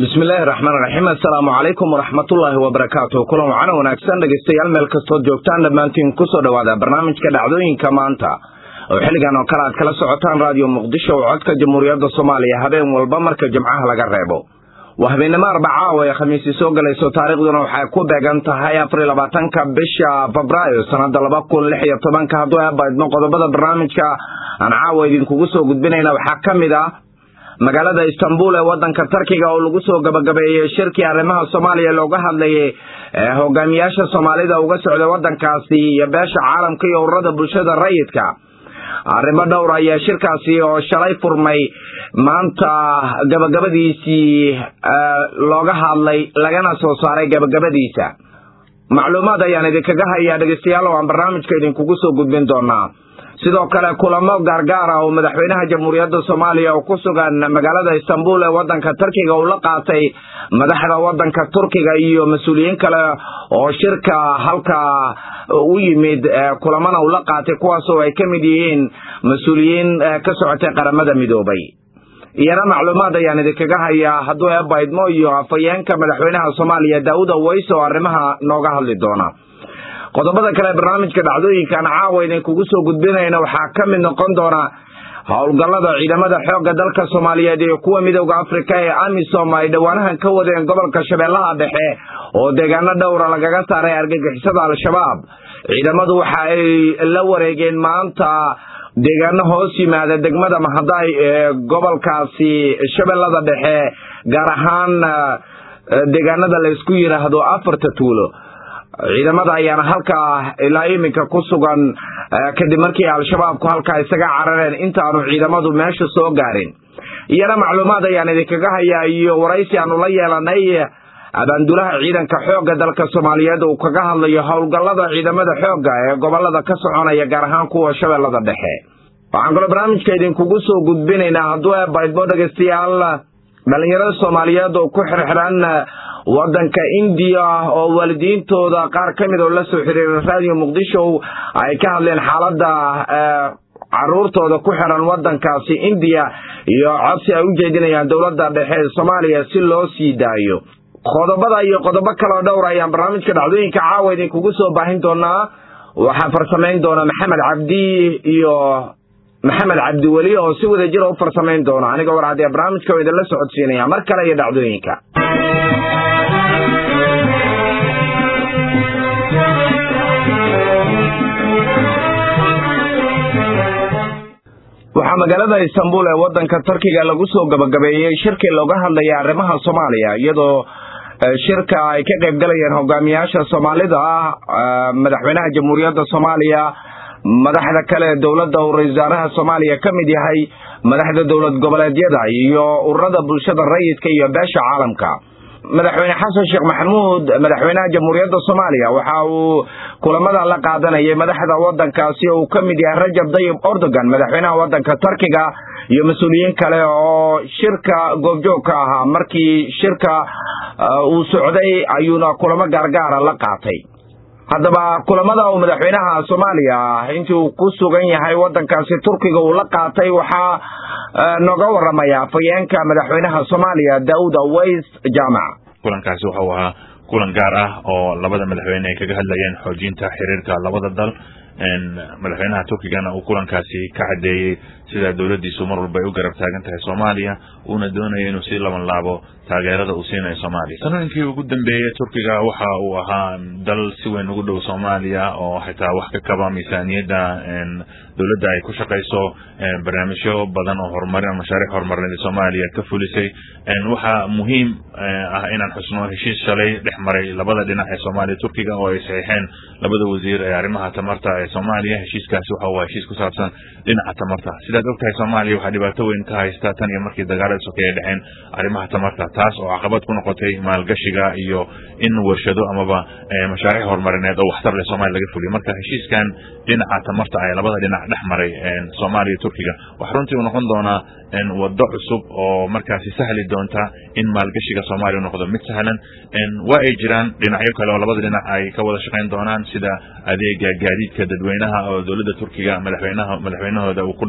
bismillaahi raxmaan raxiim assalaamu calaykum waraxmatullaahi wabarakaatu kulan wacana wanaagsan dhegaystayaal meel kastood joogtaan dhammaantiin kusoo dhowaada barnaamijka dhacdooyinka maanta oo xilligan oo kale aad kala socotaan raadiyo muqdisho oo codka jamhuuriyadda soomaaliya habeen walba marka jimcaha laga reebo waa habeennimo arbaca oo ay khamiisi soo galayso taariikhduna waxay ku beegan tahay afariy labaatanka bisha febraayo sanada laba kun lix iyo tobanka hadduu abaydno qodobada barnaamijka aan caawa idinkugu soo gudbinayna waxaa ka mid ah magaalada istanbul ee wadanka tarkiga oo lagu soo gabagabeeyey shirkii arrimaha soomaaliya looga hadlayay hogaamiyaasha soomaalida uga socda wadankaasi iyo beesha caalamka iyo ururada bulshada rayidka arrimo dhowr ayaa shirkaasi oo shalay furmay maanta gabagabadiisii looga hadlay lagana soo saaray gabagabadiisa macluumaad ayaan idinkaga hayaa dhegeystayaal oo aan barnaamijka idinkugu soo gudbin doonaa sidoo kale kulamo gaargaar ah oo madaxweynaha jamhuuriyadda soomaaliya oo ku sugan magaalada istanbul ee wadanka turkiga uu la qaatay madaxda wadanka turkiga iyo mas-uuliyiin kale oo shirka halka u yimid kulamana uu la qaatay kuwaas oo ay ka mid yihiin mas-uuliyiin ka socotay qaramada midoobay iyana macluumaad ayaan idinkaga hayaa hadduu eebaydmo iyo afhayeenka madaxweynaha soomaaliya daawud aweys oo arrimaha nooga hadli doona qodobada kale barnaamijka dhacdooyinkaan caawa idinkugu soo gudbinayna waxaa ka mid noqon doona howlgallada ciidamada xoogga dalka soomaaliyeed iyo kuwa midooda afrika ee amisom ay dhowaanahan ka wadeen gobolka shabeellaha dhexe oo deegaano dhowra lagaga saaray argagixisada al-shabaab ciidamadu waxa ay la wareegeen maanta deegaano hoos yimaada degmada mahaday ee gobolkaasi shabeellada dhexe gaar ahaan deegaanada la isku yidhaahdo afarta tuulo ciidamada ayaana halkaa ilaa iminka ku sugan kadib markii al-shabaabku halkaa isaga carareen intaanu ciidamadu meesha soo gaarin iyana macluumaad ayaan idinkaga hayaa iyo waraysi aanu la yeelanay abaandulaha ciidanka xoogga dalka soomaaliyeed uu kaga hadlayo howlgallada ciidamada xoogga ee gobolada ka soconaya gaar ahaan kuwa shabeellada dhexe waxaan kaloo barnaamijka idinkugu soo gudbinaynaa hadduu eebaydmo dhegaystayaal dhalinyarada soomaaliyeed oo ku xirxiran wadanka indiya oo waalidiintooda qaar ka mid oo la soo xiriira raadiyo muqdisho ay ka hadleen xaaladda caruurtooda ku xiran wadankaasi indiya iyo codsi ay u jeedinayaan dowladda dhexe ee soomaaliya si loo sii daayo qodobada iyo qodobo kaleo dhowr ayaan barnaamijka dhacdooyinka caawa idinkugu soo baahin doonaa waxaa farsamayn doona maxamed cabdi iyo maxamed cabdiweli oo si wada jira u farsamayn doona aniga war haddee barnaamijka oo idinla socodsiinaya mar kale iyo dhacdooyinka waxaa magaalada istanbul ee wadanka turkiga lagu soo gabagabeeyey shirkii looga hadlayay arrimaha soomaaliya iyadoo shirka ay ka qayb galayeen hogaamiyaasha soomaalida ah madaxweynaha jamhuuriyadda soomaaliya madaxda kale ee dowladda uu ra-isul wasaaraha soomaaliya ka mid yahay madaxda dowlad goboleedyada iyo ururada bulshada rayidka iyo beesha caalamka madaxweyne xasan sheekh maxamuud madaxweynaha jamhuuriyadda soomaaliya waxa uu kulamada la qaadanayay madaxda wadankaasi oo uu ka mid yahay rajab dayib erdogan madaxweynaha wadanka turkiga iyo mas-uuliyiin kale oo shirka goobjoog ka ahaa markii shirka uu socday ayuuna kulamo gaargaara la qaatay haddaba kulamada uu madaxweynaha soomaaliya intii uu ku sugan yahay wadankaasi turkiga uu la qaatay waxaa nooga waramaya afhayeenka madaxweynaha soomaaliya daawud aweys jaamac kulankaasi waxa uu ahaa kulan gaar ah oo labada madaxweyne ay kaga hadlayeen xoojinta xiriirka labada dal madaxweynaha turkigana uu kulankaasi ka cadeeyey sida dowladiisu mar walba ay u garab taagan tahay soomaaliya uuna doonayo inuu sii laban laabo taageerada uu siinayo soomaaliya sanooyinkii ugu dambeeyey turkiga waxa uu ahaa dal si weyn ugu dhow soomaaliya oo xitaa wax ka kaba miisaaniyadda dowladda ay ku shaqayso barnaamijyo badan oo horumarin mashaariic horumarineed soomaaliya ka fulisay waxaa muhiim ah inaan xusno heshiis shalay dhex maray labada dhinac ee soomaaliya turkiga oo ay saxiixeen labada wasiir ee arrimaha tamarta ee soomaaliya heshiiskaasi waxa uu heshiis ku saabsan dhinaca tamarta sidaad ogtahay soomaaliya waxaa dhibaato weyn ka haysta tan iyo markii dagaalada sokeeye dhexeen arrimaha tamarta taas oo caqabad ku noqotay maalgashiga iyo in warshado amaba mashaariic horumarineed oo waxtar leh soomaaliya laga fuliyo marka heshiiskan dhinaca tamarta ee labada dhinac dhex maray soomaaliya turkiga waxa runtii uu noqon doonaa wado cusub oo markaasi sahli doonta in maalgashiga soomaaliya noqdo mid sahlan waa ay jiraan dhinacyo kale oo labada dhinac ay ka wada shaqayn doonaan sida adeega gaadiidka dadweynaha oo dowladda turkiga madaxweynaha madaxweynahooda uu ku dhawaaqay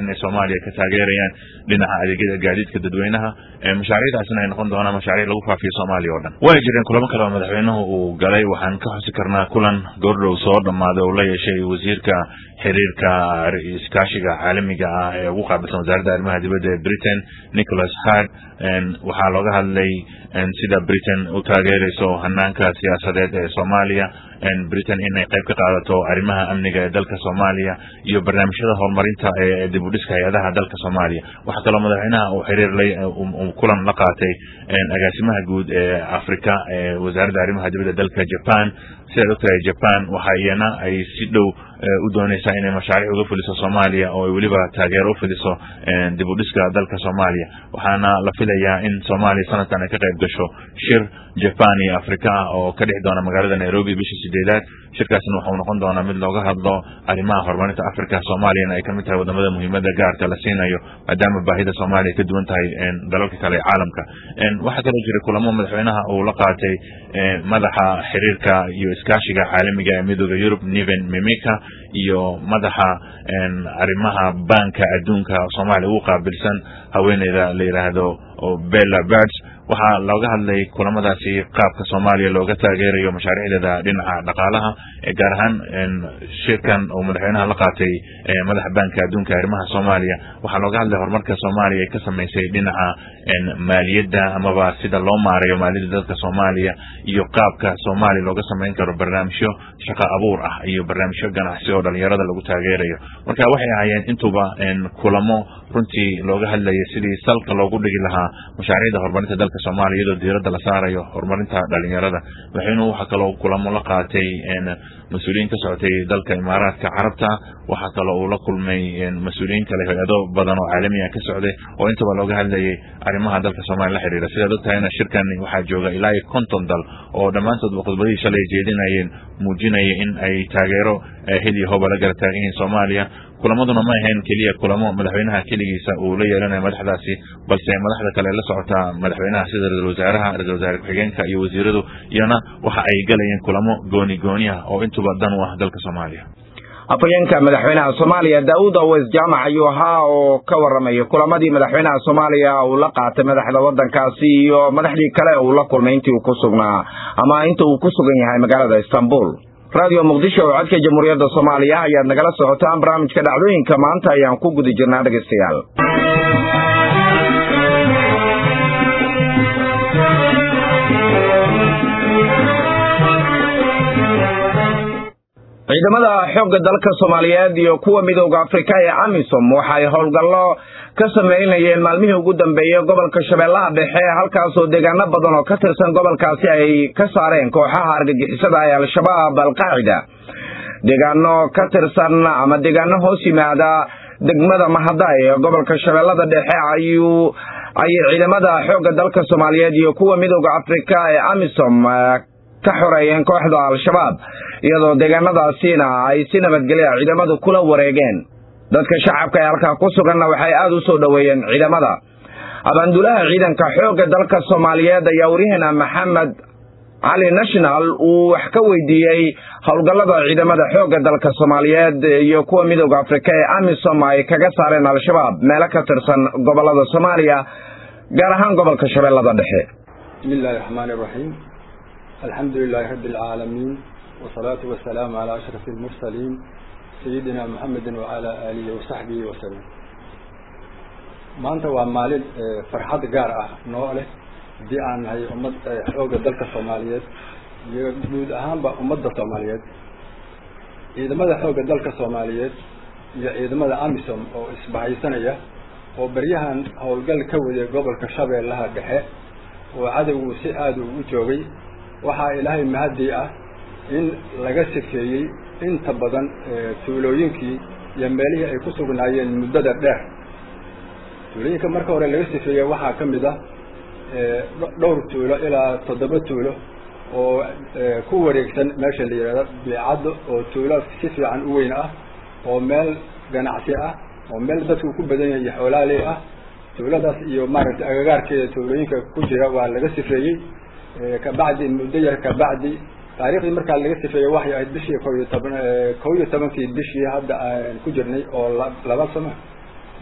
inay soomaaliya ka taageerayaan dhinaca adeegyada gaadiidka dadweynaha mashaariicdaasina ay noqon doonaan mashaariic lagu faafiyo soomaaliya oo dhan way jireen kulamo kale oo madaxweynuhu uu galay waxaan ka xusi karnaa kulan goordhow soo dhammaaday oo la yeeshay wasiirka xiriirka iskaashiga caalamiga ah ee ugu qaabilsan wasaaradda arrimaha dibadda ee britain nicholas hard waxaa looga hadlay sida britain u taageerayso hanaanka siyaasadeed ee soomaaliya britain inay qayb ka qaadato arrimaha amniga ee dalka soomaaliya iyo barnaamijyada horumarinta ee dib u dhiska hay-adaha dalka soomaaliya waxaa kaloo madaxweynaha uu xiriirlay kulan la qaatay agaasimaha guud ee africa ee wasaaradda arrimaha dibadda dalka japan sidaad ogtahay japan waxa iyana ay si dhow u dooneysaa inay mashaariic uga fuliso soomaaliya oo ay weliba taageero u fidiso dib u dhiska dalka soomaaliya waxaana la filayaa in soomaaliya sanadkan ay ka qayb gasho shir japan iyo africa ah oo ka dhexi doona magaalada nairobi bishii sideedaad shirkaasna waxau noqon doonaa mid looga hadlo arrimaha horumarinta africa soomaaliyana ay kamid tahay wadamada muhiimada gaarka la siinayo maadaama baahida soomaaliya ka duwan tahay dalalka kale ee caalamka waxaa kaloo jira kulamo madaxweynaha uu la qaatay madaxa xiriirka iyo iskaashiga caalamiga ee midooda yurub niven mimika iyo madaxa arrimaha banka adduunka soomaaliya ugu qaabilsan haweeneyda la yidhaahdo bella birds waxaa looga hadlay kulamadaasi qaabka soomaaliya looga taageerayo mashaariicdeeda dhinaca dhaqaalaha gaar ahaan shirkan uu madaxweynaha la qaatay madaxa banka adduunka arrimaha soomaaliya waxaa looga hadlay horumarka soomaaliya ay ka samaysay dhinaca maaliyadda amaba sida loo maareeyo maaliyadda dalka soomaaliya iyo qaabka soomaaliya looga samayn karo barnaamijyo shaqo abuur ah iyo barnaamijyo ganacsi oo dhalinyarada lagu taageerayo marka waxay ahaayeen intuba kulamo runtii looga hadlayay sidii salka loogu dhigi lahaa mashaariicda horumarinta dalka soomaaliya iyadoo diiradda la saarayo horumarinta dhalinyarada madaxweynuhu waxaa kaloo kulamo la qaatay mas-uuliyiin ka socotay dalka imaaraadka carabta waxaa kaloo uu la kulmay mas-uuliyiin kale hay-ado badan oo caalamiya ka socday oo intaba looga hadlayay arrimaha dalka soomaaliya la xiriira sidaad ogtahayna shirkan waxaa jooga ilaa iyo konton dal oo dhammaantoodba khudbadihii shalay jeedinayeen muujinaya in ay taageero hil iyo hooba la garab taagan yihiin soomaaliya kulamaduna ma ahayn keliya kulamo madaxweynaha keligiisa uu la yeelanayo madaxdaasi balse madaxda kale la socota madaxweynaha sida ra-isul wasaaraha ra-isul wasaare ku-xigeenka iyo wasiiradu iyana waxa ay galayeen kulamo gooni gooni ah oo intuba dan u ah dalka soomaaliya afhayeenka madaxweynaha soomaaliya daawud aweys jaamac ayuu ahaa oo ka warramaya kulamadii madaxweynaha soomaaliya uu la qaatay madaxda waddankaasi iyo madaxdii kale uu la kulmay intii uu ku sugnaa ama inta uu ku sugan yahay magaalada istanbul radio muqdisho oo codka jamhuuriyadda soomaaliya ayaad nagala socotaan barnaamijka dhacdooyinka maanta ayaan ku guda jirnaa dhegaystayaal ciidamada xoogga dalka soomaaliyeed iyo kuwa midooda afrika ee amisom waxay howlgallo ka sameynayeen maalmihii ugu dambeeyey gobolka shabeellaha dhexe halkaasoo deegaano badan oo ka tirsan gobolkaasi ay ka saareen kooxaha argagixisada ee al-shabaab alqaacida deegaano ka tirsan ama deegaano hoos yimaada degmada mahadaay ee gobolka shabeellada dhexe ayuu ayay ciidamada xoogga dalka soomaaliyeed iyo kuwa midooda afrika ee amisom ka xoreeyeen kooxda al-shabaab iyadoo deegaanadaasiina ay si nabadgelya ciidamadu kula wareegeen dadka shacabka ee halkaa ku suganna waxay aada u soo dhoweeyeen ciidamada abaandulaha ciidanka xoogga dalka soomaaliyeed ayaa waryaheena maxamed cali national uu wax ka weydiiyey howlgallada ciidamada xoogga dalka soomaaliyeed iyo kuwa midooda afrika ee amisom ay kaga saareen al-shabaab meelo ka tirsan gobolada soomaaliya gaar ahaan gobolka shabeellada dhexe bismillahi raxmaani raxiim alxamdu lilahi rabbi alcaalamiin wasalaatu wasalaamu calaa ashraf almursaliin sayidina muxamedin wacalaa aalihi wasaxbihi wasalam maanta waa maalin farxad gaar ah noo leh haddii aan nahay ummad xoogga dalka soomaaliyeed iyo guud ahaanba ummadda soomaaliyeed ciidamada xoogga dalka soomaaliyeed iyo ciidamada amisom oo isbahaysanaya oo beryahan howlgal ka waday gobolka shabeellaha dhexe oo cadowgu si aada ugu joogay waxaa ilaahay mahadii ah in laga sifeeyey inta badan tuulooyinkii iyo meelihii ay ku sugnaayeen muddada dheer tuulooyinka marka hore laga sifeeyey waxaa ka mid ah dhowr tuulo ilaa toddoba tuulo oo ku wareegsan meesha la yidhahdo biicaddo oo tuulo si fiican u weyn ah oo meel ganacsi ah oo meel dadku ku badan yahay iyo xoolaaley ah tuuladaas iyo maaragtay agagaarkeeda tuulooyinka ku jira waa laga sifeeyey kabacdi muddo yar kabacdi taariikhdii markaa laga sifeeyey waxay ahayd bishii ko iyo toban kow iyo tobankii bishii hadda aan ku jirnay oo laba sano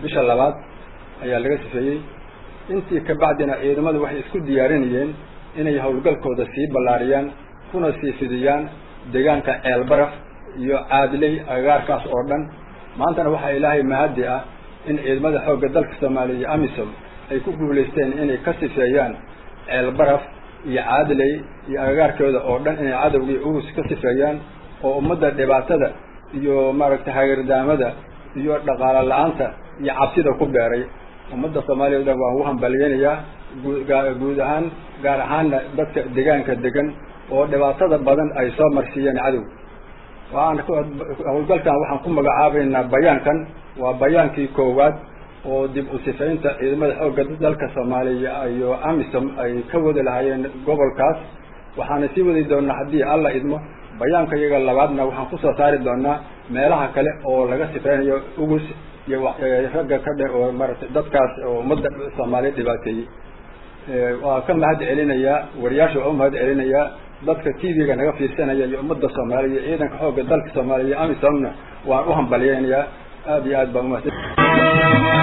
bisha labaad ayaa laga sifeeyey intii ka bacdina ciidamadu waxay isku diyaarinayeen inay howlgalkooda sii ballaariyaan kuna sii fidiyaan deegaanka ceelbaraf iyo caadiley agagaarkaas oo dhan maantana waxaa ilaahay mahadi ah in ciidamada xoogga dalka soomaaliya iyo amisom ay ku guulaysteen inay ka sifeeyaan ceelbaraf iyo caadiley iyo agagaarkooda oo dhan inay cadowgii ugus ka sifeeyaan oo ummadda dhibaatada iyo maaragtay hagardaamada iyo dhaqaalo la-aanta iyo cabsida ku beeray ummadda soomaaliya o dhan waan ugu hambaliyeynayaa guud ahaan gaar ahaanna dadka deegaanka degan oo dhibaatada badan ay soo marsiiyeen cadow waan howlgalkan waxaan ku magacaabaynaa bayaankan waa bayaankii koowaad oo dib u sifaynta ciidamada xoogga dalka soomaaliya iyo amisom ay ka wadi lahaayeen gobolkaas waxaana sii wadi doonaa haddii alla idmo bayaanka iyaga labaadna waxaan kusoo saari doonaa meelaha kale oo laga sifeynayo ugus iyo ragga ka dhe oo maaragtay dadkaas oo ummadda soomaaliya dhibaateeyey waa ka mahad celinayaa wariyaasha waa u mahad celinayaa dadka t v-ga naga fiirsanaya iyo ummadda soomaaliya iyo ciidanka xoogga dalka soomaaliya iyo amisomna waan u hambalyeynayaa aada iyo aad baan umahad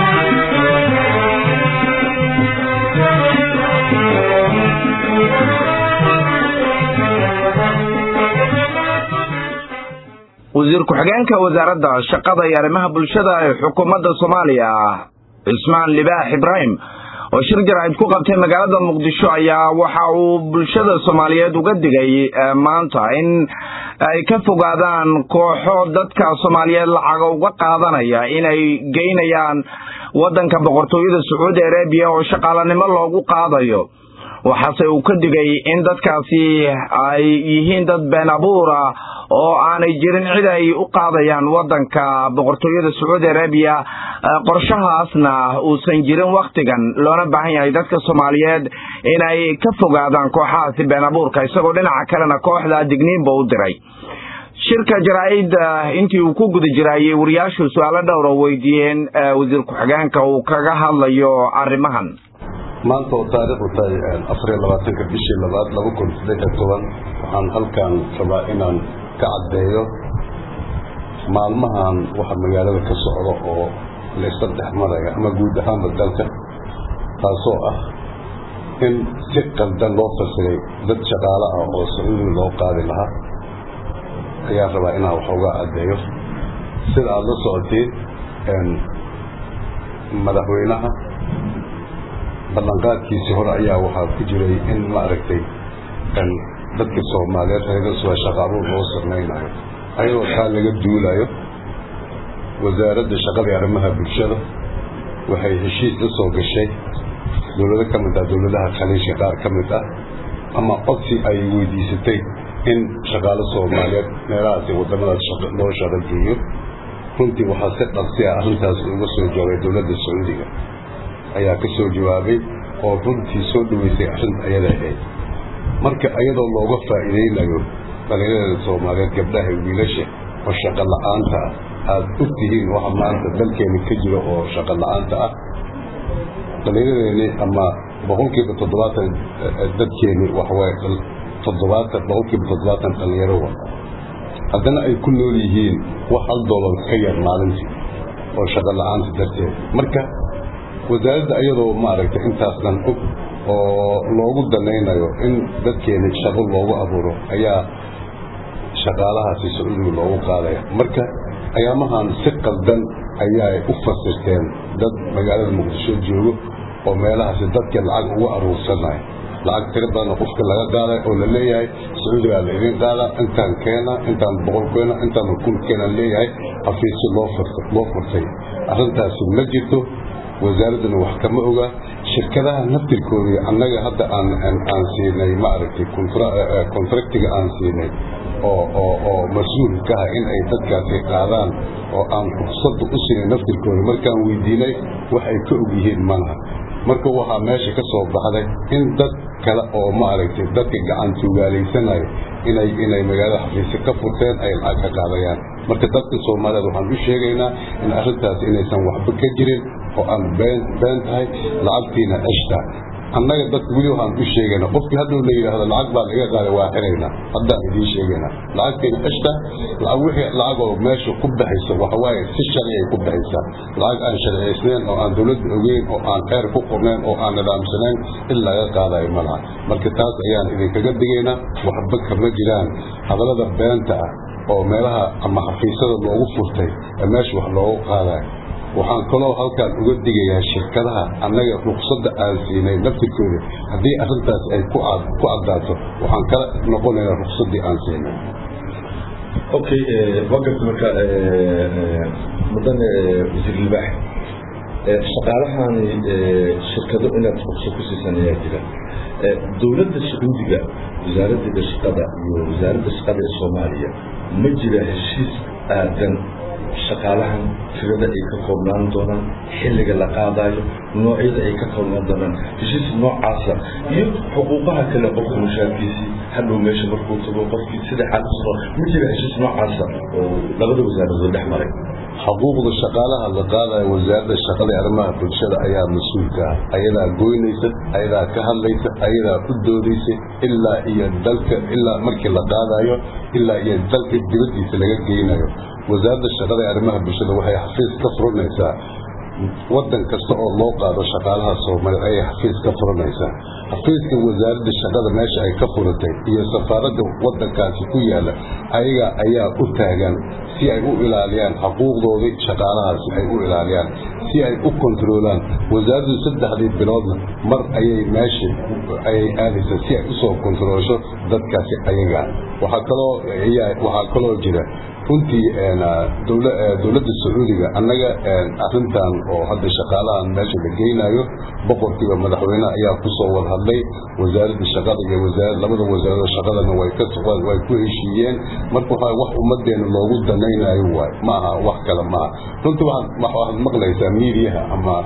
wasiir ku-xigeenka wasaaradda shaqada iyo arrimaha bulshada ee xukuumadda soomaaliya cismaan libaax ibraahim oo shir jaraa'id ku qabtay magaalada muqdisho ayaa waxa uu bulshada soomaaliyeed uga digay maanta in ay ka fogaadaan kooxo dadka soomaaliyeed lacaga uga qaadanaya inay geynayaan waddanka boqortooyada sacuudi arabiya oo shaqaalanimo loogu qaadayo waxaase uu ka digay in dadkaasi ay yihiin dad been abuura oo aanay jirin cid ay u qaadayaan waddanka boqortooyada sacuudi arabiya qorshahaasna uusan jirin wakhtigan loona baahan yahay dadka soomaaliyeed inay ka fogaadaan kooxahaasi been abuurka isagoo dhinaca kalena kooxda digniinba u diray shirka jaraa-id intii uu ku guda jiraayey wariyaashu su-aalo dhowra weydiiyeen wasiir ku-xigeenka uu kaga hadlayo arrimahan maanta oo taariikhdu tahay afariyo labaatanka bishii labaad laba kun saddexiyo toban waxaan halkan rabaa inaan ka caddeeyo maalmahan waxa magaalada ka socda oo laysa dhex maraya ama guud ahaanba dalka taasoo ah in si qaldan loo fasiray dad shaqaale ah oo sacuudi loo qaadi lahaa ayaan rabaa inaan wax uga caddeeyo sida aada la socoteen madaxweynaha ballanqaadkiisii hore ayaa waxaa ku jiray in maaragtay dadka soomaaliyeed reerasuwa shaqaabuur loo samaynayo ayadoo taa laga duulayo wasaaradda shaqada iyo arrimaha bulshada waxay heshiis la soo gashay dowlado ka mid ah dowladaha khaliijka qaar ka mid ah ama codsi ay weydiisatay in shaqaalo soomaaliyeed meelahaasi waddamadaas loo shaqo geeyo runtii waxaa si dhaqsi ah arrintaas uga soo joogay dowladda sacuudiga ayaa ka soo jawaabay oo runtii soo dhaweysay arrinta ayada ahayd marka iyadoo looga faa'iidaynayo dhalinyarada soomaaliyeed gabdhaha wiilasha oo shaqo la-aanta ah aada og tihiin waxa maanta dalkeena ka jira oo shaqo la-aanta ah dhallinyadeeni ama boqolkiiba toddobaatan dadkeeni waxawaaye toddobaatan boqolkiiba toddobaatan dhalinyaro wa haddana ay ku nool yihiin wax hal doolar ka yar maalintii oo shaqo la-aanta darteed marka wasaaradda iyadoo maaragtay intaas dhan og oo loogu danaynayo in dadkeeni shaqo loogu abuuro ayaa shaqaalahaasi sacuudiga loogu qaadaya marka ayaamahan si qaldan ayaay u fasirteen dad magaalada muqdisho joogo oo meelahaasi dadka lacag ugu aruursanaya lacag tiro badanoo qofka laga qaaday oo la leeyahay sacuudigaa la idin qaadaa intaan keena intaan boqol keena intaan kun keena leeyahay xafiisyo loo loo furtay arrintaasi ma jirto wasaaradduna wax kama oga shirkadaha naftirkoodii annaga hadda aan aan siinay maaragtay contractiga aan siinay oo oo oo mas-uul ka ah in ay dadkaasi qaadaan oo aan fursadda u siinay naftirkooda markaan weydiinay wax ay ka og yihiin malaha marka waxaa meesha ka soo baxday in dad kale oo maaragtay dadka gacan tuugaalaysanaya inay inay magaalada xafiisyo ka furteen ay lacag ka qaadayaan marka dadka soomaaliyeed waxaan u sheegaynaa in arrintaas inaysan waxba ka jirin oo aan been been tahay lacagtiina ceshta annaga dadka weli waxaan u sheegayna qofkii hadduu la yidhaahdo lacag baa laga qaaday waa xirayna haddaan idiin sheegayna lacagtayna ceshta lacag wixii lacag oo meesha ku baxaysa waxa waaye si sharci ay ku baxaysaa lacag aan sharciyaysnayn oo aan dowladda ogeyn oo aan xeer ku qornayn oo aan nidaamsanayn in laga qaadayo ma laha marka taas ayaan idinkaga digaynaa waxba kama jiraan hadallada beenta ah oo meelaha ama xafiisyada loogu furtay ee meesha wax loogu qaadayo waxaan kaloo halkaan uga digayaa shirkadaha annaga ruqsadda aan siinay laftirkooda haddii arrintaas ay ku caddaato waxaan kala noqonaynaa ruqsaddii aan siinay okay wagarta marka mudane wasiir libaax shaqaalahan shirkado inaad ruqso ku siisan ayaa jira dowladda sacuudiga wasaaraddeeda shaqada iyo wasaaradda shaqada ee soomaaliya ma jira heshiis aadan shaqaalahan tirada ay ka koobnaan doonaan xilliga la qaadayo noocyada ay ka koobnaan doonaan heshiis noocaasa iyo xuquuqaha kale qofka mushaarkiisii hadhow meesha markuu tago qofkii sida xaalis ma jira heshiis noocaasa oo labada wasaaradood dhex maray xuquuqda shaqaalaha la qaadayo wasaaradda shaqada ee arrimaha bulshada ayaa mas-uulka ah ayadaa goynaysa ayadaa ka hadlaysa ayadaa u doodaysa ilaa iyo dalka ilaa markii la qaadayo ilaa iyo dalka dibaddiisa laga geynayo wasaaradda shaqada ee arrimaha bulshada waxay xafiis ka furanaysaa waddan kasta oo loo qaado shaqaalaha soomaaliya ayay xafiis ka furanaysaa xafiiska wasaaradda shaqada meesha ay ka furatay iyo safaaradda waddankaasi ku yaalla ayaga ayaa u taagan si ay u ilaaliyaan xuquuqdoodii shaqaalahaasi ay u ilaaliyaan si ay u kontroolaan wasaaraddu saddexdii biloodna mar ayay meesha ayay aadaysaa si ay usoo kontroolsho dadkaasi ayaga waxaa kaloo waxaa kaloo jira runtii dowladda sacuudiga annaga arrintan oo hadda shaqaalahan meesha la geynayo boqorkiiba madaxweyne ayaa kusoo wada hadlay wasaaradda shaqada iyo wasaarad labada wasaarado shaqadana way ka way ku heshiiyeen marka waxa wax ummadeena loogu danaynayo waay ma aha wax kale ma aha runtii waxaad waxaad maqlaysaa miidiyaha ama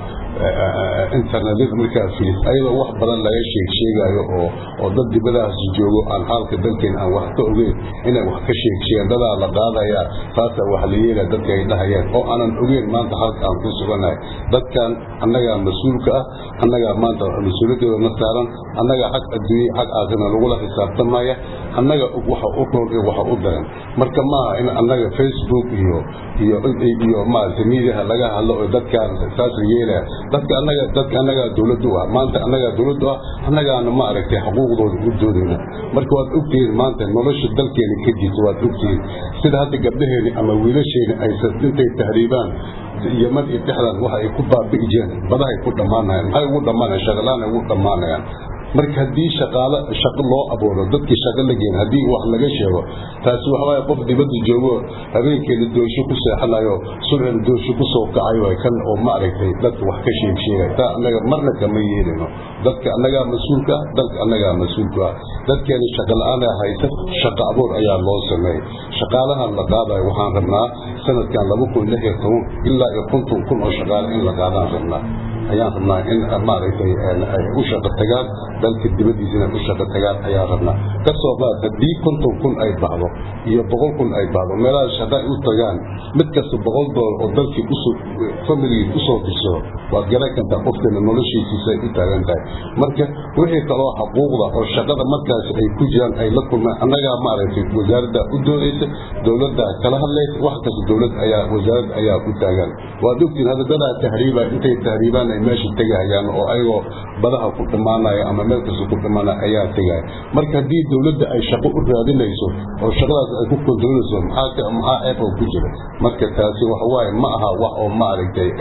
internetyada markaa fiis ayadoo wax badan laga sheeg sheegayo oo oo dad dibadahaas joogo aan xaalka dalkeena aan wax ka ogeyn inay wax ka sheeg sheegaan dadaa la qaadaya taasa wax la yeelaya dadka ay dhahayaan oo aanan ogeyn maanta halka aan ku sugannahay dadkan annagaa mas-uulka ah annagaa maanta mas-uuliyadooda na saaran annagaa xag adduunye xag aakhirna lagula xisaabtamaya annaga waxa u roon iyo waxa u daran marka maaha in annaga facebook iyo iyo iyo maaragtay miidiyaha laga hadlo oo dadkaan saas la yeelaya dadka annaga dadka annagaa dowladdu ah maanta annagaa dowladdu ah annagaana ma aragtay xuquuqdooda u doodayna marka waad ogtihiin maanta nolosha dalkeena ka jirta waad ogtihiin sida hadda gabdhaheeni ama wiilasheeni aysan intay tahriibaan yaman iyo dhexdan waxa ay ku baabi'i jireen badahay ku dhammaanayaan maxay ugu dhammaanayaan shaqalaan ay ugu dhammaanayaan marka haddii shaqaalo shaqo loo abuuro dadkii shaqo la geen haddii wax laga sheego taasi waxa waaye qof dibadda joogo habeenkeeda doorsho ku seexanayo subxina doorsho ku soo kacayo kan oo ma aragtay dadka wax ka sheeg sheegay taa annaga marna kama yeelino dadka annagaa mas-uulka ah dalka annagaa mas-uulka ah dadkeena shaqo la-aan haysa shaqo abuur ayaa loo sameeyey shaqaalahan la qaadayo waxaan rabnaa sanadkan laba kun lix iyo toban ilaa iyo konton kun oo shaqaale in la qaadaan rabnaa ayaan rabnaa in maaragtay ay u shaqo tagaan dalka dibaddiisa inay u shaqo tagaan ayaan rabnaa kasoo qaad haddii konton kun ay baxdo iyo boqol kun ay baxdo meelaha shaqo ay u tagaan mid kasta boqol doolar oo dalkii usoo familigii usoo dirsado waad garan kartaa qofkeena noloshiisiisa ay u taagan tahay marka wixii kaloo xuquuqda oo shaqada markaas ay ku jiraan ay la kulmaan annagaa maaragtay wasaaradda u doodaysa dowladda kala hadlaysa wax kasta dowlad ayaa wasaaradda ayaa u taagan waad ogtiin hadda dadaa tahriiba intay tahriibaan ay meesha tegahayaan oo ayagoo badaha ku dhammaanaya ama meel kasta ku dhammaanaya ayaa tegaya marka haddii dowladda ay shaqo u raadinayso oo shaqadaas ay ku kontroolayso maxaa maxaa ceeb oo ku jira marka taasi waxa waaye ma aha wax oo ma aragtay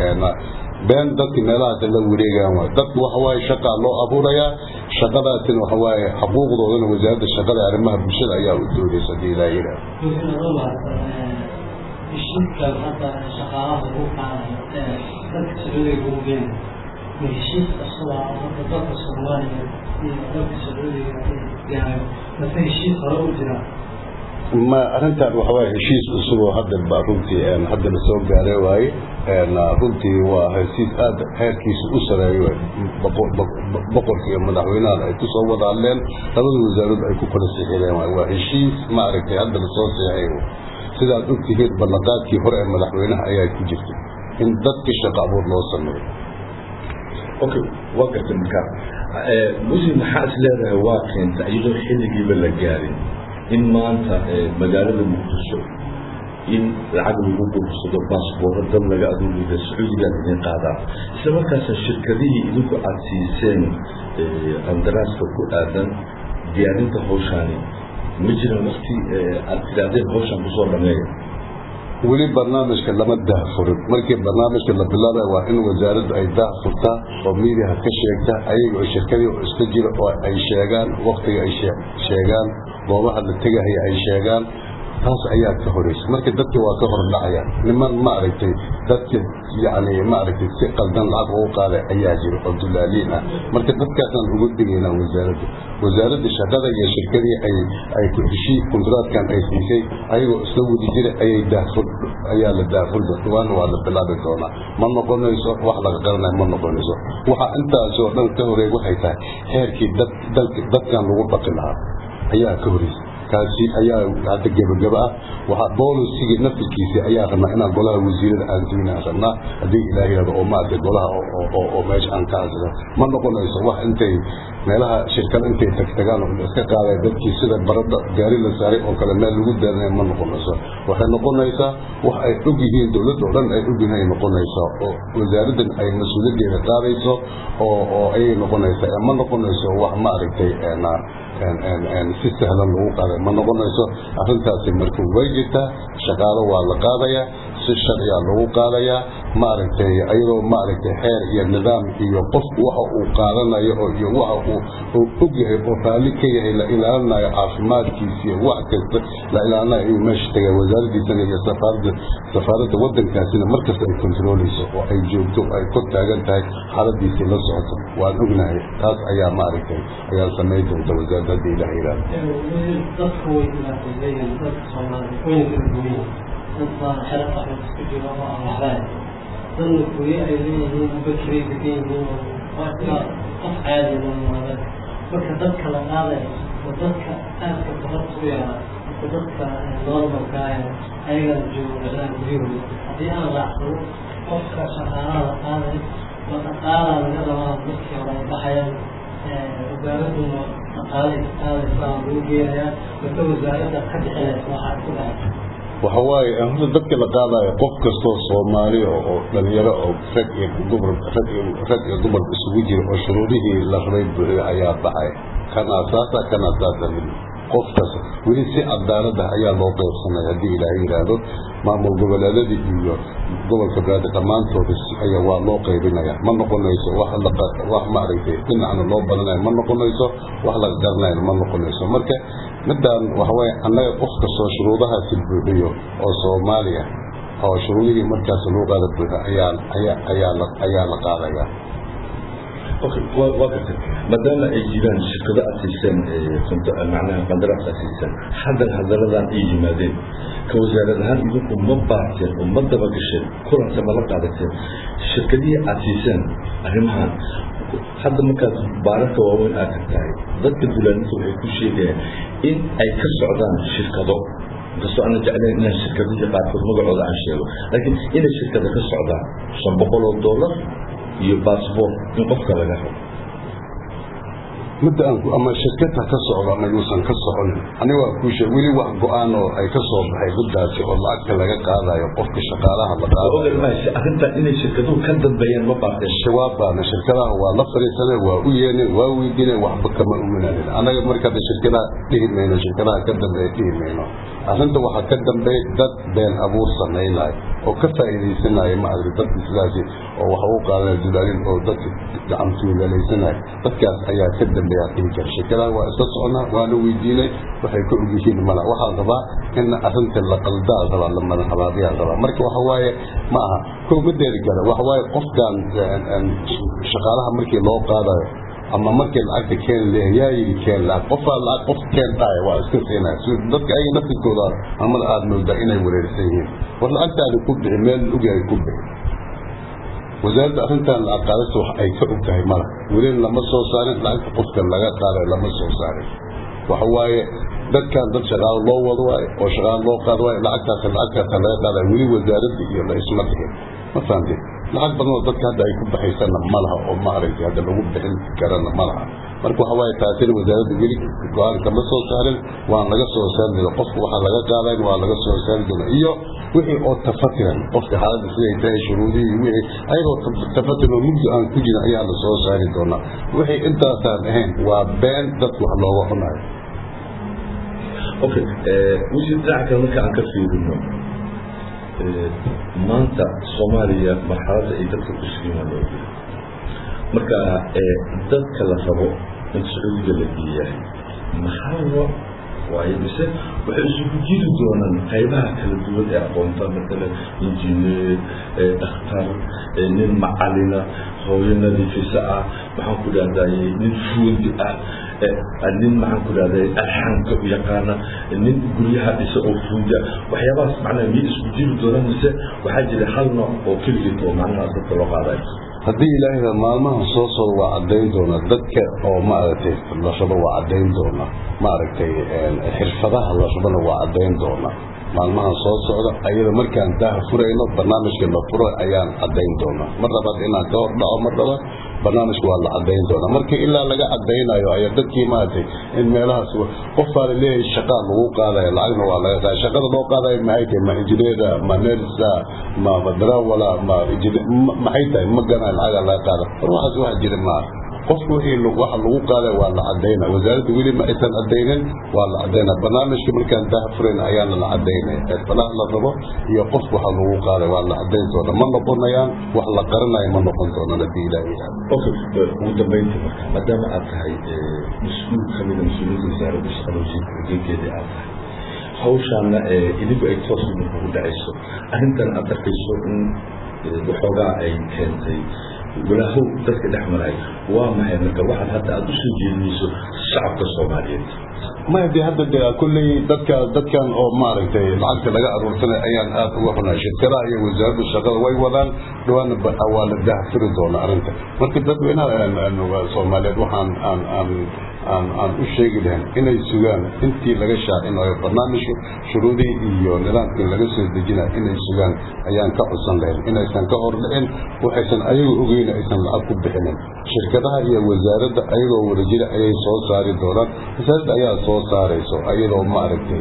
been dadki meelahaas la wareegaan waay dadku waxa waaye shaqaa loo abuurayaa shaqadaasina waxa waaye xuquuqdoodana wasaaradda shaqada arrimaha bulshada ayaa u doodaysa hadii ilaa yidhaah heshiiskan hadda shaqaalaha lagu qaadayo ee dadka sacuudiga ugu geena ma heshiis cusub ah oo hadda dalka soomaaliya iyo dalka sacuudiga yahay mase heshiis hore u jira ma arrintan waxa waaye heshiis cusub oo hadda ba runtii hadda la soo gaaray waaye runtii waa heshiis aad heerkiisa u sareeyo boqorka iyo madaxweynahan ay kusoo wada hadleen labada wasaarood ay ku kala sixireen waaye waa heshiis ma aragtay hadda lasoo seexay sidaad ogtihiin ballanqaadkii hore ee madaxweynaha ayaa ku jirtay in dadka shaqo abuur loo sameeyo okay waa gartay marka muslim maxaa is leedahay waa keenta iyadoo xilligiiba la gaarin in maanta magaalada muqdisho in lacag lagu guursado baasboorro dad laga aduuliga sacuudigaan idin qaadaa isla markaasa shirkadihii idinku aada siiseen qandaraaska ku aadan diyaarinta hawshaani ma jiran wakti aada tidaahdeen hawshaan kusoo dhameeya weli barnaamijka lama daahfurin markii barnaamijka la bilaabay waa in wasaaraddu ay daahfurtaa oo miidiyaha ka sheegta ayaga oo shirkadii oo iska jira oo ay sheegaan waktiga ay sheegaan goobaha la tegahaya ay sheegaan taas ayaa ka horeysa marka dadka waa ka hordhacaya niman maaragtay dadka yani maaragtay si qaldan lacag ugu qaaday ayaa jira oo dulaaliin ah marka dadkaasaan ugu digaynaa wasaaradda wasaaradda shaqada iyo shirkadii ay ay ku heshii kontraadkan ay siisay ayagoo isla wadi jira ayay daafur ayaa la daafur waana waa la bilaabi doonaa ma noqonayso wax laga qaranayo ma noqonayso waxa intaas oo dhan ka horeey waxay tahay heerkii dad dadkan lagu dhaqi lahaa ayaa ka horeysa kaasi ayaa hadda gebagaba ah waxaa boolisigii naftirkiisa ayaa rabnaa inaan golaha wasiirada aan duynaan rabnaa haddii ilaah yihahdo oo maaragtay golaha oo meesha aan ka hasano ma noqonayso wax intay meelaha shirkada intay tagtagaan oo iska qaaday dadkii sida baradda gaari la saaray oo kale meel lagu daarinaya ma noqonayso waxay noqonaysaa wax ay og yihiin dowladda oo dhan ay og yihiin ay noqonaysaa oo wasaaraddan ay mas-uuliyaddeeda qaadayso oo oo ayay noqonaysaa ma noqonayso wax maaragtay si sahlan lagu qaaday ma noqonayso arrintaasi marka way jirtaa shaqaalo waa la qaadayaa si sharciya lagu qaadayaa maaragtay ayadoo maaragtay xeer iyo nidaam iyo qof waxa uu qaadanayo oo iyo waxa uu og yahay oo raalli ka yahay la ilaalinayo caafimaadkiisa iyo wax kasta la ilaalinayo ayuu meesha tagay wasaaraddiisana iyo safaaradda safaaradda waddankaasina markasta ay kontrooleyso oo ay joogto ay kor taagan tahay xaaladiisii la socoto waan ognahay taas ayaa maaragtay ayaa samayn doonta wasaaradda haddii ilaah yidhaahdo dadka way dhibaatayleeyihiin dadka soomaaliya wayna kala duwan dad baa xero qaxood isku jiro oo aan waxbahay dadna kuye ay leeyihiin bakiray degan yihiin waa ilaa qof caadi noolmaada marka dadka la qaadaya oo dadka aadka tabarta u yaraa oo dadka normalka ah ayagana joogo meelaha guryahooda haddii aan raacsano qofka shaqaalaha la qaadayo waa dhaqaalaa laga rabaa dadkii hore ay baxayaan wasaaraduna dhaqaalay qaadaysaa lagu geenayaa marka wasaaradda ka bixinaysa waxaa ku dhacay waxa waaye horta dadka la qaadayo qof kastoo soomaali oo dhalinyaro oo rag iyo dumar rag iyo rag iyo dumar isugu jira oo shuruudihii la rabay buuxiyo ayaa baxay kan asaasa kan asaasa qof kasta weli si cadaalad ah ayaa loo qaybsanaya haddii ilaahay yidhaahdo maamul goboleedadii iyo gobolka baadi dhammaantooda ayaa waa loo qaybinaya ma noqonayso wax la wax maaragtay dhinacna loo badanayo ma noqonayso wax laga garanayo ma noqonayso marka midaan waxa waaye annaga qof kastoo shuruudahaasi buuxiyo oo soomaaliya oo shuruudihii markaas loo qaada buuxa ayaa ayaa ayaa la ayaa la qaadaya okay waa waa gartay maadaama ay jiraan shirkado aad siiseen macnaha qandaraas aad siiseen haddan hadaladan ay yimaadeen ka wasaarad ahaan idinku ma baarteen oo ma daba gasheen kulanka ma la qaadateen shirkadihii aad siiseen arrimahan hadda markaad baararka waaweyn aad tagtahay dadka dulaaninta waxay ku sheegayaan in ay ka socdaan shirkado inkastoo ana jeclayn inaan shirkadihii qaarkood magacooda aan sheego laakiin inay shirkada ka socdaan shan boqol oo dollar iyo baasboort in qofka laga rabo midda aan ama shirkadta ka socdo ama yuusan ka soconin aniga waa kuu sheeg weli wax go-aan oo ay ka soo baxay middaasi oo lacagta laga qaadayo qofka shaqaalaha la qaadayo arrintan inay shirkaduhu ka dambeeyaan ma baarteen shabaab baana shirkadaha waa la fariisanay waa u yeenen waa weydiinay waxba kama uminanin annaga markaada shirkadaha dhihi mayno shirkadaha ka dambeeya dhihi mayno arrinta waxaa ka dambeeya dad been abuur samaynayo oo ka faa'iidaysanaya maaragtay dadka sidaasi oo waxa u qaadanaya dulaalin oo dadka gacantuugalaysanaya dadkaas ayaa ka dambeeya dhihi kara shirkadaha waa iska soconaa waana weydiinay waxay ka og yihiin mala waxaa rabaa in arrinta la qaldaa rabaa la madax habaabiyaa rabaa marka waxa waaye ma aha kow madeeri kale waxa waaye qofkan shaqaalaha markii loo qaadayo ama markii lacagta keen leeyahay yaa yidhi keen lacag qofaa lacag qof keen dhaaya waa iska siinaya si dadka ayaga naftirkooda amada aada moodaa inay wareersan yihiin war lacagtaada ku bixi meel ogyahay ku bixi wasaaradda arrintan lacag qaadasta wax ay ka og tahay mala weli lama soo saarin lacagta qofka laga qaadayo lama soo saarin waxa waaye dadkan dad shaqaalo loo wado waaye oo shaqaalo loo qaado waaye lacagtaas lacagtaasa laga qaadaya weli wasaaradda iyo la isma dhigin ma fahamtay lacag badan oo dadka hadda ay ku baxaysana ma laha oo maaragtay hadda lagu bixin karana ma laha marka waxa waaye taasina wasaaradda weli go-aan kama soo saarin waan laga soo saari doona qofka waxaa laga qaadayn waa laga soo saari doona iyo wixii oo tafatiran qofka xaaladda siday tahay shuruudihii wixii ayagoo tafatiran oo mugdi aan ku jirin ayaa la soo saari doonaa wixii intaasaan ahayn waa been dadku wax looga cunayo okay wixii dhinaca kale marka aan ka fiirino maanta soomaaliya marxaladda ay dadka ku sugin waa loo jira marka dadka la rabo in sacuudiga la geeyahay maxaa nooc waaye mise waxay isugu jiri doonaan qaybaha kala duwan ee aqoonta matalan injineer dhakhtar nin macalina hooyo nadiifisa ah maxaan ku dhahdaye nin fuundi ah nin maxaan ku dhahday alxanka u yaqaana nin guryaha dhisa oo fuuda waxyaabahaas macnaha miyay isku jiri doonaan mise waxaa jira hal nooc oo keligeed oo macnaha dadka loo qaadayo haddii ilaahayda maalmahan soo socda waa caddayn doonaa dadka oo maaragtay la rabo waa caddayn doonaa maaragtay xirfadaha la rabona waa caddayn doonaa maalmahan soo socda ayada markaan daaha furayno barnaamijka la furo ayaan caddayn doonaa mar labaad inaan ka hor dhaco mar labaad barnaamijka waa la caddayn doonaa marka ilaa laga caddaynayo ayaa dadkii maaragtay in meelahaas qof baa laleeyahay shaqaa lagu qaadaya lacagna waa laga qaada shaqada loo qaadayo maxay tahay ma injineera ma nersa ma darawala ma maxay tahay ma ganaa lacaga laga qaada war waxaas waxa jira maaha qofku wixii waxa lagu qaaday waa la cadayna wasaaradda weli ma aysan cadaynin waa la cadayna barnaamijka markaan daha furayn ayaana la cadaynaya xirfadaha la rabo iyo qofku waxa lagu qaaday waa la cadayn doona ma noqonayaan wax la qaranayo ma noqon doonaan haddii ilaahay yidhahdo okay ugu dambeyntii marka maadaama aad tahay mas-uul ka mida mas-uuliyiinta wasaaradda shaqada wasiirka hogeynkeedii aad tahay hawshaana idinku ay toos idin kugu dhacayso arrintan aad arkayso in waxoogaa ay keentay walaahow dadka dhex maray waa maxay marka waxaad hadda aada usoo jeedinayso shacabka soomaaliyeed ma de hadda de kulley dadka dadkan oo maaragtay lacagta laga aruursanay ayaan aad uga xunay shirkadaha iyo wasaaradda shaqada way wadaan dhawaana waa la dahfiri doona arrinta marka dadweynaha soomaaliyeed waxaan aan aan aan aan u sheegi lahayn inay sugaan intii laga shaacinayo barnaamijka shuruudihii iyo nidaamkii laga soo dejinayo inay sugaan ayaan ka codsan lahayn inaysan ka hor dhicin waxaysan ayaga ogeyn aysan lacag ku bixinin shirkadaha iyo wasaaradda ayagoo wadajira ayay soo saari doonaan wasaaradda ayaa soo saarayso ayadoo maaragtay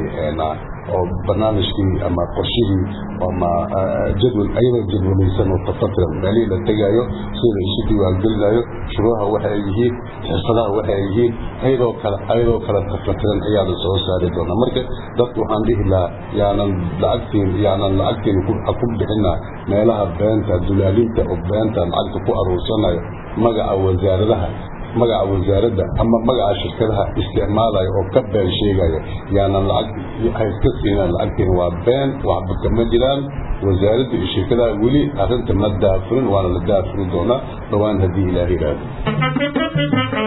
oo barnaamijkii ama qorshihii ama jadwal ayadoo jadwalaysan oo tafatiran meelihii la tegaayo sida isu diiwaangelinayo shuruudaha waxa ay yihiin xirfadaha waxa ay yihiin ayadoo kale ayadoo kale tafatiran ayaa la soo saari doonaa marka dadku waxaan dhihi lahaa yaanan lacagtiin yaanan lacagtiin ku bixina meelaha beenta dulaalinta oo beenta lacagta ku aruursanayo magaca wasaaradaha magaca wasaaradda ama magaca shirkadaha isticmaalayo oo ka been sheegayo yaanan lacag hayska siinaan lacagtiin waa been waxba kama jiraan wasaaradda iyo shirkadaha weli arrinta ma daafurin waana la daafuri doonaa dhowaan haddii ilaah yidhaahdo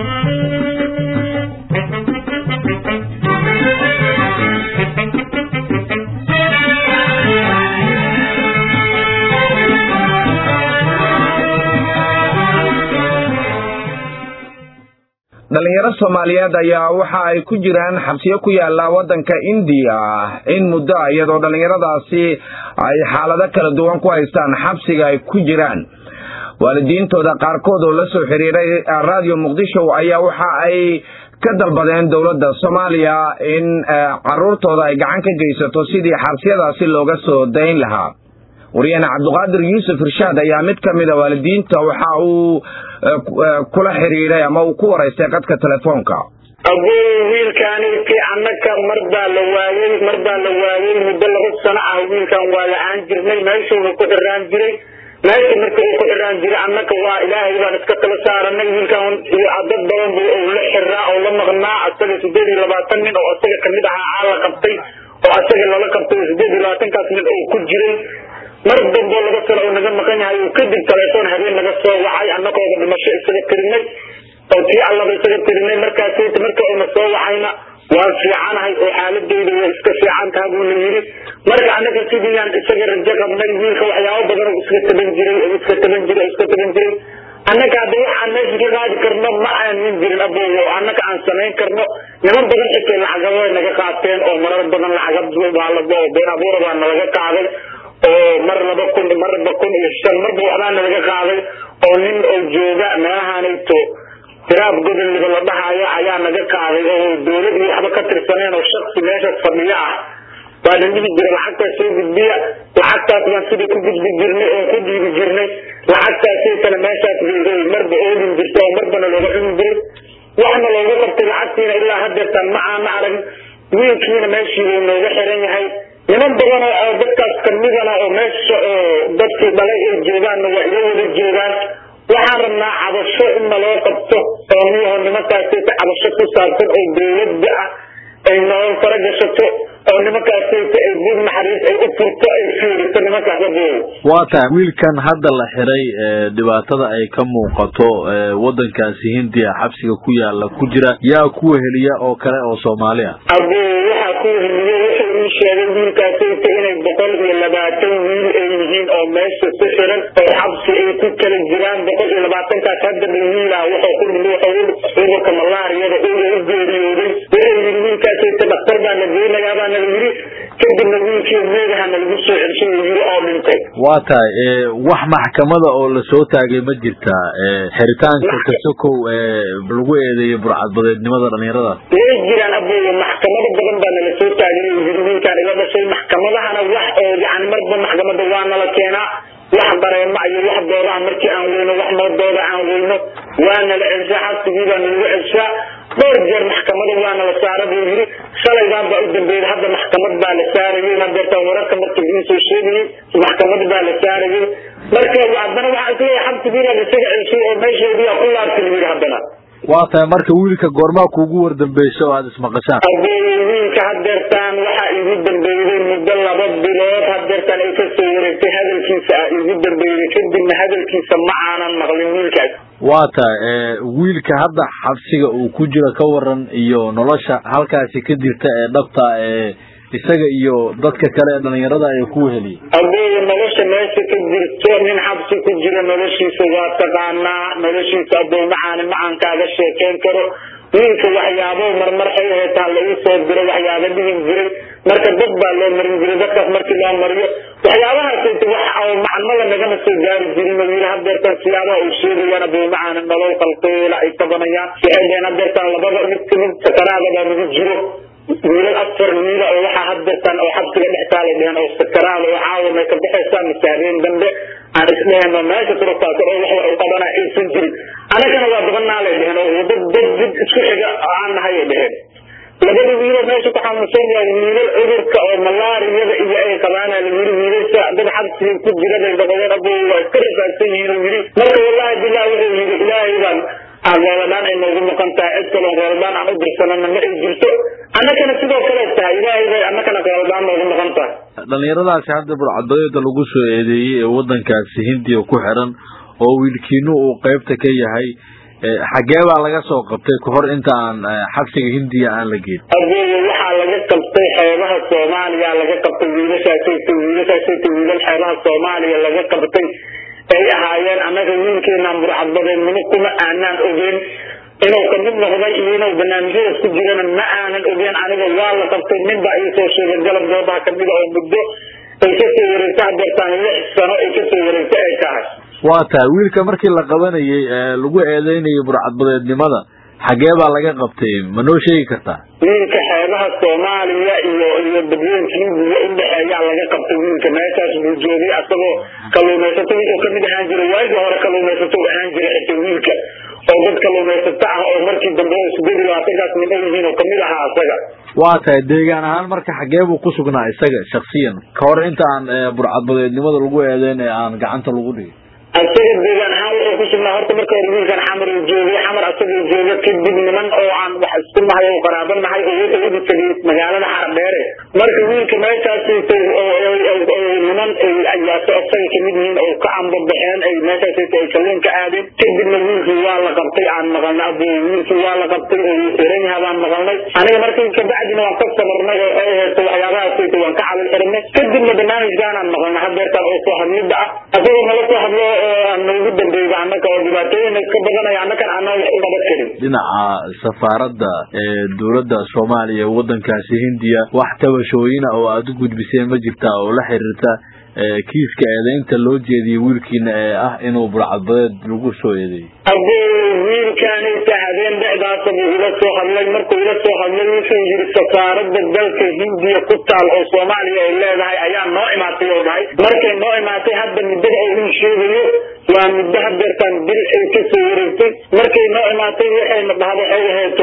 dhalinyaro soomaaliyeed ayaa waxa ay ku jiraan xabsiyo ku yaala wadanka indiya in muddo iyadoo dhalinyaradaasi ay xaalado kala duwan ku haystaan xabsiga ay ku jiraan waalidiintooda qaarkood oo la soo xiriiray radio muqdisho ayaa waxa ay ka dalbadeen dowladda soomaaliya in caruurtooda ay gacan ka geysato sidii xabsiyadaasi looga soo dayn lahaa waryaane cabdiqaadir yuusuf irshaad ayaa mid ka mida waalidiinta waxa uu kula xiriiray ama uu ku waraystay qadka telefoonka agow wiilkaaniti annaka mar baa la waayey mar baa la waayey muddo laba sano ah wiilkan waa la-aan jirnay meeshuuna ku xiraan jiray meesha marka uu ku xiraan jiray annaka waa ilaahay baan iska kala saaranay wiilkan dad badan bu uu la xiraa oo la maqnaa asaga sideed iyo labaatan nin oo asaga kamid ahaa aa la qabtay oo asaga lala qabtay sideed iyo labaatankaas nin oo ku jiray mar damboo laba sano oo naga maqan yahay uu kadib telefoon habeen naga soo wacay annagooda dhimasho isaga tirinay oo tii allaba isaga tirinay markaas marka uuna soo wacayna waan fiicanahay oo xaaladeyda way iska fiican taha buuna yidhi marka annaga sidiiyaan isaga rajo qabnay wiilka waxyaabo badan oo iska taban jiray oo iska taban jiray oo iska taban jiray annaga hadda waxaan meesha ka qaadi karno ma aanin jirin abogo annaga aan samayn karno niman badan xitay lacagaba naga qaateen oo marar badan lacagabaalabo oo been abuura baa nalaga qaaday oo mar laba kun marba kun iyo shan marba waxbaana laga qaaday oo nin oo jooga meelahanayto tiraab gobolniba la dhahayo ayaa naga qaaday oo dawlad iyo waxba ka tirsaneen oo shaksi meeshaas fadhiyo ah baa la dhihi jira lacagtaas soo gudbiya lacagtaas baan sidai ku gudbi jirnay oo ku dhiibi jirnay lacagtaasay kale meeshaas marba oolin jirta oo marbana looga cuni jiray waxna looga qabtay lacagtiina ilaa hadeertaan ma aana arag wiilkiina meeshii uu nooga xiran yahay niman badan oo dadkaas kamidana oo meesha oo dadkii dhalay ay joogaanna waa ila wada joogaan waxaan rabnaa cabasho in naloo qabto oo niyaho nimankaasayta cabasho ku saabsan oo dawladda ah ay nolol fara gashato oo nimankaasayta ay dib naxariis ay u furto ay fiiriso nimankaas aboow waa tahay wiilkan hadda la xiray dhibaatada ay ka muuqato wadankaasi hindiya xabsiga ku yaala ku jira yaa ku weheliya oo kale oo soomaali ah abuu waxaa ku weheliye wuxuu ii sheegay wiilkaasayta inay boqol iyo labaatan wiil ay yihiin oo meesha ku xiran oo xabsi ay ku kala jiraan boqol iyo labaatankaas hadda wiilah wuxuu ku dhimi wuxuu cudurka malaariyada uu u geeriyooday wuxuu yidhi wiilkaasayta dhaktar baa la geynayaa baa nala yidhi kadibna wiilkii meedaha nalagu soo celshay uu yidhi oo dhintay waa tahay wax maxkamada oo lasoo taagay ma jirtaa xiritaanka kasokow lagu eedeeyey burcadbadeednimada dhalinyaradaas way jiraan abooya maxkamado badan baa nala soo taagay uu yidhi wiilkaan iga dhashay maxkamadahana wax oo yani marba maxkamada waa nala keenaa wax dareema iyo wax doodaha markii aan weyno wax moodooda aan weyno waa nala celshaa xabsigii baa nalagu celshaa dhowr jeer maxkamada waa nala saara buu yidhi shalaydan baa u dambeeyay hadda maxkamad baa la saarayay hadeertaan wararka markii ii soo sheegayay maxkamad baa la saarayay marka haddana waxaa isleeyahay xabsigiibaa isaga celshay oo meesheediyaa ku laabtay yidhi haddana waa tahay marka wiilka goormaa kuugu wardambeyso oo aada ismaqashaan abooye wiilka hadeertaan waxaa igu dambeeyday muddo laba bilood hadeertaan ay kasoo wareegtay hadalkiisa ah igu dambeeyday kadibna hadalkiisa ma aanan maqlin wiilkaas waa tahay wiilka hadda xabsiga uu ku jiro ka waran iyo nolosha halkaasi ka jirta ee dhabta ee isaga iyo dadka kale ee dhalinyarada ay ku weheliye abooye nolosha meesha ka jirto nin xabsi ku jira noloshiisa waa taqaanaa noloshiisa aboo macaani macaan kaaga sheekeyn karo wiilka waxyaabo marmar ay heetaa lagu soo diro waxyaaba dhihin jiray marka dad baa loo marin jiray dadkaas markii loo mariyo waxyaabahaas wax macnada nagama soo gaari jirin wiil hadeertaan siyaabaha uu sheegayaan aboo macaani nolol qalqeela ay tabanayaan waxay dheheen hadeertaan labada mid kamid sakaraada baa nagu jiro wiilal afar wiila oo waxaa hadeertaan oo xabsiga dhex taalay dheheen oo sakaraada oo caawa may ka baxaysaa mise habeen dambe aan isdheheen oo meesha turugtaas oo wax wax u qabanaa aysan jirin anagana waa badanaalay dheheen oo dad dad did isku xiga aan nahay ay dheheen labada wiiloo meesha ku xanuunsan waa wiilal cudurka oo malaariyada iyo ay qabaana la yiri wiilasha dad xabsiga ku jira bay dhaqadeen abo waa iska rafaadsan yihiin oo yiri marka wallahi billahi wuxuu yiri ilaahay baan aan reebadaan ay noogu maqan tahay cid kaloo reebadaan aan u dirsanana ma ay jirto annakana sidoo kale tahay ilaahay bay annakana reebadaan noogu maqan tahay dhalinyaradaasi hadda burcadbadeeda lagu soo eedeeyey ee wadankaasi hindiya ku xiran oo wiilkiinu uu qeybta ka yahay xagee baa laga soo qabtay kahor inta aan xabsiga hindiya aan la geyn adeega waxaa laga qabtay xeebaha soomaaliya laga qabtay wiilashaasayta wiilashaasayta wiilal xeebaha soomaaliya laga qabtay ay ahaayeen annaga wiilkeenaan burcadbadeednimo kuma aanaan ogeyn inuu kamid noqday iyo inuu barnaamijyadaas ku jirana ma aanan ogeyn aniga waa la qabtay nin baa ii soo sheegay galab goobaha kamida oo muddo ay kasoo wareegta hadeertaan lix sano ay kasoo wareegta ay tahay waa tahay wiilka markii la qabanayay lagu eedeynayay burcadbadeednimada xagee baa laga qabtay ma noo sheegi kartaa wiilka xeebaha soomaaliya iyo iyo dadweyinka hindiya udhexeeyaa laga qabtay wiilka meeshaas buu joogay asagoo kaluumaysato wuxuu kamid ahaan jiray waagii hore kaluumaysato u ahaan jiray xita wiilka oo dad kaluumaysato ah oo markii dambe oo sideed iyo labaatankaas nin ay yihiin oo kamid ahaa asaga waa tahay deegaan ahaan marka xagee buu ku sugnaa isaga shaksiyan ka hor inta aan burcadbadeednimada lagu eedeyn ee aan gacanta lagu dhigin asaga deegaan ahaan wuxuu ku sugnaa horta marka hore wiilkan xamar uu joogay xamar asagoo jooga kadib niman oo aan wax isku nahay oo qaraabo nahay oo wuxuu ugu tegay magaalada xardheere marka wiilka meeshaas niman ayaaso asaga kamid yihiin oo ka ambabaxeen ay meeshaas ay kalluun ka aadeen kadibna wiilkii waa la qabtay aan maqalnay abo wiilkii waa la qabtay oo xiran yaha baan maqalnay aniga markii kabacdina waan ka samarnay oo ay heesto waxyaabahaas waan ka cadal xiranay kadibna barnaamijkaanaan maqalnay hadeertaan oo soo hadlida ah asagoo nala soo hadlo noogu dambeeyda annaka oo dhibaatooyin ka badanaya annakan aanan wax u qaban karin dhinaca safaaradda ee dowladda soomaaliya ee wadankaasi hindiya wax tabashooyina oo aada u gudbiseen ma jirtaa oo la xiriirta kiiska eedeynta loo jeediyey wiilkiina ee ah inuu burcadbadeed lagu soo eedeeyey abuu wiilkaanayta habeen dhexdaasa buu ila soo hadlay markuu ila soo hadlay wuxuu yidhi safaaradda dalka hindiya ku taal oo soomaaliya ay leedahay ayaa noo imaatay oo dhahay markay noo imaatay hadda muddada uu ii sheegayo waa muddo hadeertaan bil ay kasoo wareegtay markay noo imaatay waxayna dhahda waxay aheeto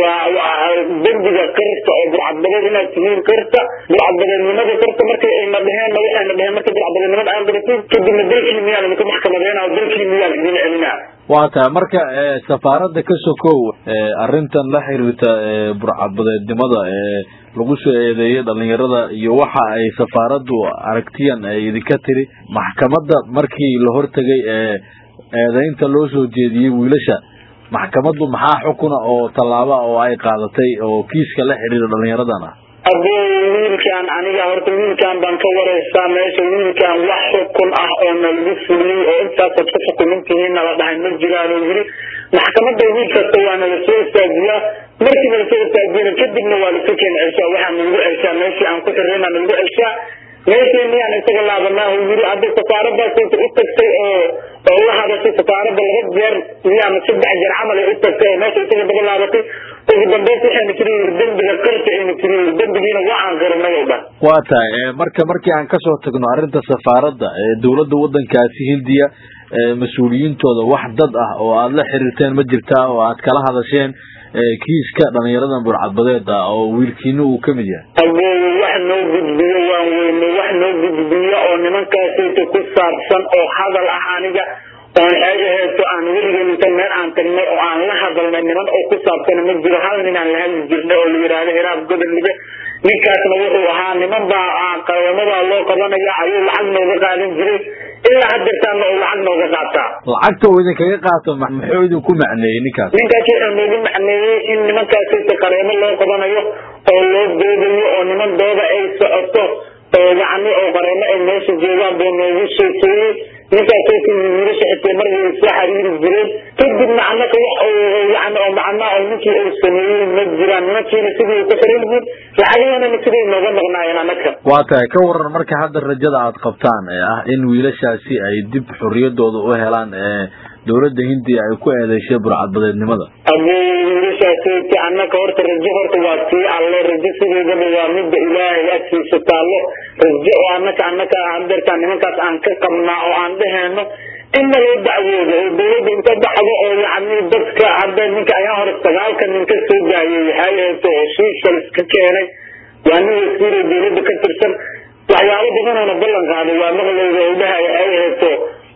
waa dembiga qirta oo burcadbadeed inaad tihiin qirta burcadbadeednimada qirta markay ayna dheheenna waxayna dheheen marka burcadbadeednimada aan qirtin kadibna dalkii miyaan idinku maxkamadeyna oo dalkii miyaan idin celinaa waa tahay marka safaaradda ka sokow arrintan la xiriirta burcadbadeednimada ee lagu soo eedeeyay dhalinyarada iyo waxa ay safaaraddu aragtiyan ay idinka tiri maxkamadda markii la hortegay ee eedeynta loo soo jeediyey wiilasha maxkamaddu maxaa xukuna oo tallaaba oo ay qaadatay oo kiiska la xiriira dhalinyaradan ah abuu wiilkaan aniga horta wiilkaan baan ka wareystaa meesha wiilkaan wax xukun ah oo nalagu fuliyey oo intaasaad ku xukumintihiin nala dhahay ma jiraan oo yiri maxkamadda wiil kasta waa nala soo istaajiyaa markii nala soo istaajiyana kadibna waa lasu keena ceshaa waxaa nalagu ceshaa meeshii aan ku xirrayna nalagu ceshaa meeshii miyaan isaga laabanaahu yiri hadda safaaradaasayta u tagtay oo oo la hadashay safaaradda laba jeer miyaana saddex jeer camal ay u tagtay oo meesha isaga daba laabatay ugu dambeys waxayna tiri yiri dembiga qirta ayna tiri yiri dembigiina waa aan qirinay oo dhan waa tahay marka markii aan kasoo tagno arrinta safaaradda ee dowladda waddankaasi hindiya mas-uuliyiintooda wax dad ah oo aada la xiriirteen ma jirtaa oo aad kala hadasheen kiiska dhalinyaradan burcadbadeeda oo wiilkiina uu kamid yahay abuu wax noo gudbiyo waan weyne wax noo gudbiyo oo nimankaasayta ku saabsan oo hadal ah aniga oon ay aheeto aan weliga inta meel aan tagnay oo aan la hadalnay niman oo ku saabsan ma jiro hal nin aan la hadli jirnay oo la yidhaahdo hiraab godolibe ninkaasna wuxuu ahaa niman baa qareemadaa loo qabanaya ayuu lacag nooga qaadan jiray ilaa hadeertaana uu lacag nooga qaataa lacagta uu idinkaga qaato muxuu idinku macneeyey ninkaas ninkaas wuxuu noogu macneeyey in nimankaasayta qareemo loo qabanayo oo loo doodayo oo niman dooda ay socoto oo yacni oo qareemo ay meesha joogaan buu noogu sheekeeyey ninkaasayta wiilasha xitay mar way soo xariiri jireen kadibna annaka wax yani oo macnaa oo ninkii uu sameeyey ma jiraan nimankiina sidii ku xiran yihiin lacagahanana siday nooga maqnaayeen annaka waa tahay ka waran marka hadda rajada aad qabtaan ee ah in wiilashaasi ay dib xorriyadooda u helaan ee dowladda hindiya ay ku eedeyshay burcadbadeednimada abuu wiilashaasayta annaka horta rajo horta waa tii alle rajo sideedaba waa midda ilaahay agtiisa taallo rajo oo annaka annaka hadeertaan nimankaas aan ka qabnaa oo aan dheheyno inna loo dacwoodo oo dowladda inta dhacdo oo yacni dadka hadda ninka ayaa hore sagaalka nin ka soo gaayay waxay aheeto oo shiishal iska keenay waa nin wasiiro dowladda ka tirsan waxyaalo badanoona ballan qaaday waa maqleyda oo dhahay waxay aheeto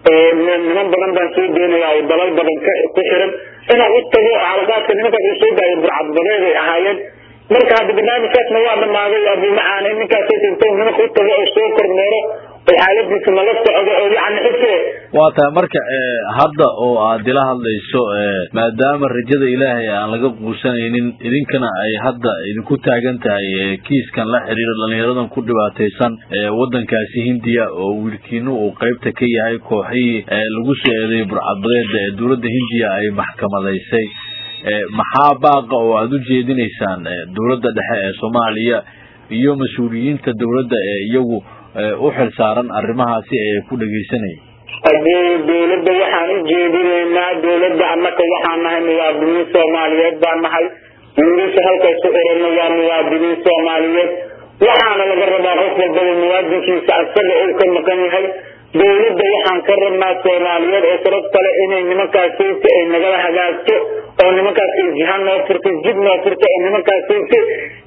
niman badan baan soo deenaya oo dalal badan ku xiran inaan u tago xalaqaadka nimankaas uu soo daayo burcadbadeed ay ahaayeen marka hadda barnaamijkaasna waa dhamaaday abuu macaane ninkaasay inta nimanka u tago oo soo kormeero oo xaaladiisa nala socdo oo yacni xusee waa tahay marka hadda oo aad ila hadlayso maadaama rajada ilaahay aan laga quusanaynin idinkana ay hadda idinku taagan tahay kiiskan la xiriira dhalinyaradan ku dhibaataysan waddankaasi hindiya oo wiilkiinu uu qeybta ka yahay kooxihii lagu soo eedeeyay burcadbadeeda ee dowladda hindiya ay maxkamadaysay maxaa baaqa oo aada u jeedinaysaan dowladda dhexe ee soomaaliya iyo mas-uuliyiinta dowladda ee iyagu u xil saaran arrimahaasi ee ku dhegeysanayay abuu dowladda waxaan u jeedinaynaa dowladda annaka waxaan nahay muwaadiniin soomaaliyeed baan nahay wiilasha halkaas ku orana waa muwaadiniin soomaaliyeed waxaana laga rabaa qof walbaba muwaadinkiisa asaga uu ka maqan yahay dowladda waxaan ka rabnaa soomaaliyeed oo sabab kale inay nimankaasaysi ay nagala hagaagto oo nimankaas ay jiha noo furto jid noo furto oo nimankaasaysi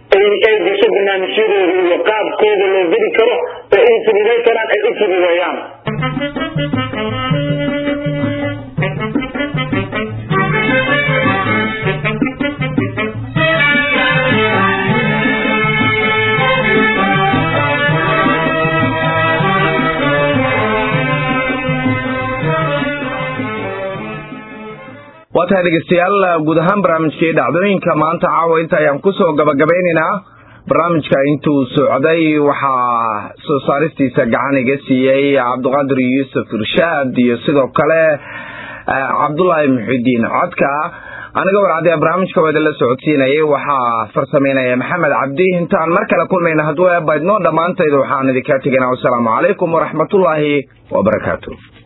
ay gasho barnaamijyadooda iyo qaabkooda loo geli karo oo ay fududay karaan ay u fududeeyaan waa tahay dhegeystayaal guud ahaan barnaamijkii dhacdooyinka maanta caawa inta ayaan kusoo gabagabeynaynaa barnaamijka intuu socday waxaa soo saaristiisa gacan iga siiyey cabdiqaadir yuusuf irshaad iyo sidoo kale cabdullaahi muxidiin codka aniga warcadee barnaamijka waa idinla socodsiinayay waxaa farsameynaya maxamed cabdi intaan mar kale kulmayna hadduu eebaydno dhammaantayda waxaan idinkaa tegaynaa wasalaamu calaykum waraxmatullaahi wabarakaatu